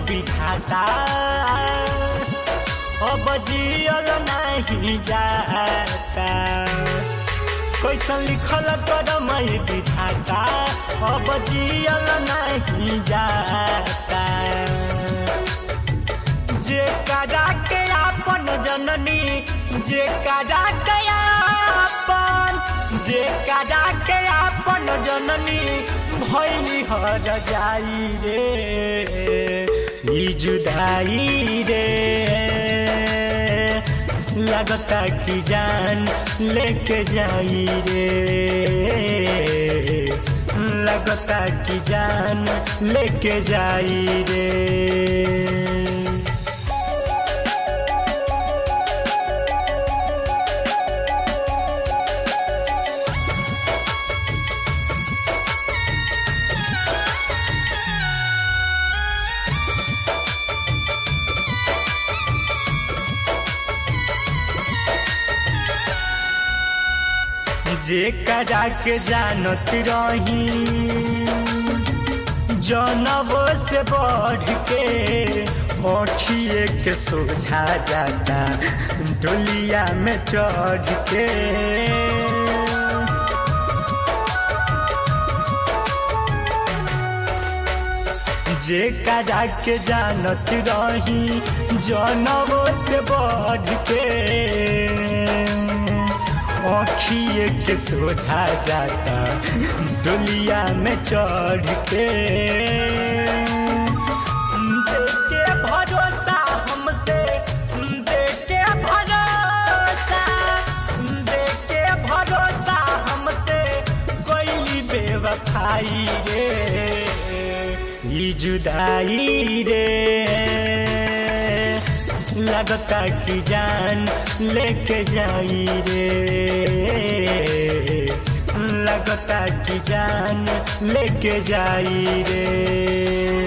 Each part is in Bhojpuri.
विधाता अब जियल नहीं जाता कैसन लिखल करम विधाता अब जियल नहीं जाता जे करा के आपन जननी जे करा के आपन जे करा के आपन जननी भैली हर जाई रे ई जुदाई रे लगता कि जान लेके जाई रे लगता कि जान लेके जाई रे जे करा के जानत रही जनबो से बढ़ के अखिए के सोझा जाता डोलिया में चढ़ के जे करा के जानत रही जनबो से बढ़ के अखिए के सोझा जाता डोलिया में चढ़ के देके भरोसा हमसे देके भरोसा देके भरोसा हमसे कोई बेवफाई रे ई जुदाई रे लगता कि जान लेके जाई रे लगता कि जान लेके जाई रे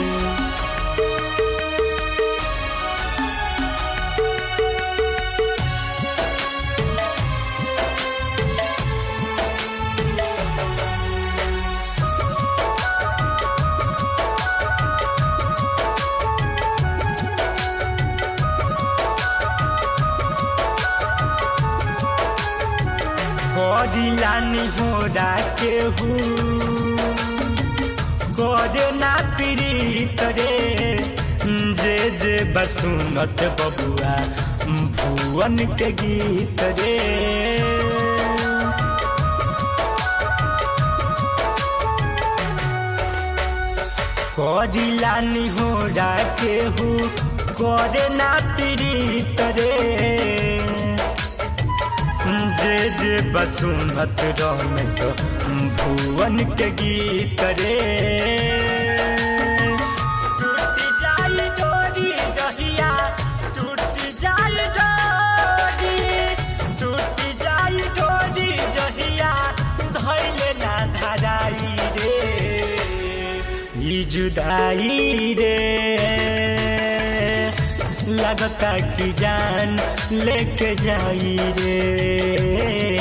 करिलानी हो के करे ना पीड़ित रे जे जे बसुनत बबुआ भुवन के गीत रे करिलानी हो के करे ना पीड़ित रे जे जे बसुमत रमेश भुवन के गीत रे टूट जाई डोरी जहिया टूट जाई डोरी टूट जाई डोरी जहिया धैले ना धराई रे ई जुदाई रे लगता कि जान लेके जाई रे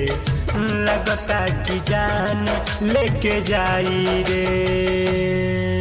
लगता कि जान लेके जाई रे